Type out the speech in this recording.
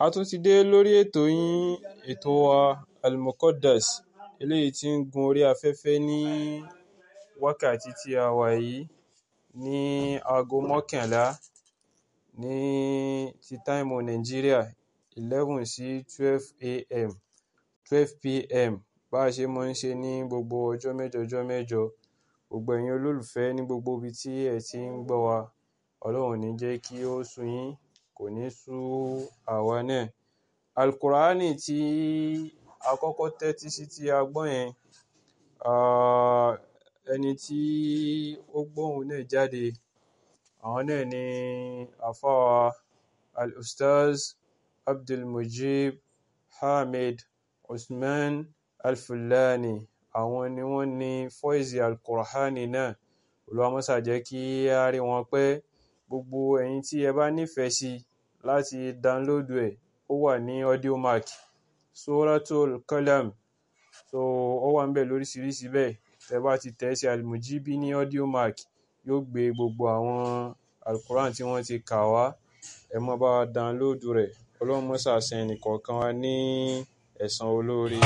A tún ti dé lórí ètò yín, ètò wa Al-Muqaddas, eléyìí tí ń gun orí afẹ́fẹ́ ní wákàtí tí a wà yìí ní aago mọ́kànlá ní ti táìmù Nàìjíríà, 11 sí 12 AM, 12 PM. Bá ṣe máa ń ṣe ní gbogbo ọjọ́ mẹ́jọ ọjọ́ mẹ́jọ. Gbogbo ẹ̀yin olólùfẹ́ ní gbogbo ibi tí ẹ ti ń gbọ́ wa, Ọlọ́run ò ní jẹ́ kí ó sú yín, kò ní sú àwa náà. Al-Qur'ani tí a kọ́kọ́ tẹ́tí sí tí a gbọ́ yẹn, ah, ẹni tí ó gbọ́ ohùn náà jáde, àwọn náà ni àfáà Al-Ustaz Abdulmujib Hamid Usman Al-Fullani. Àwọn ni wọ́n ní fọ́ìsì Al-Qur'ani náà. Olúwa máa ṣà jẹ́ kí a rí wọn pé gbogbo ẹ̀yin tí ẹ bá nífẹ̀ẹ́ sí láti download ẹ̀, ó wà ní Audiomack, Suratul Qalam. So ó wà níbẹ̀ lóríṣiríṣi bẹ́ẹ̀. Tẹ bá ti tẹ̀ sí Al-Mujibi ní Audiomack, yóò gbé gbogbo àwọn Al-Qur'an tí wọ́n ti kà wá. Ẹ máa bá wa download rẹ̀. Ọlọ́run máa ṣà san ẹnì kọ̀ọ̀kan wa ní ẹ̀san olóore.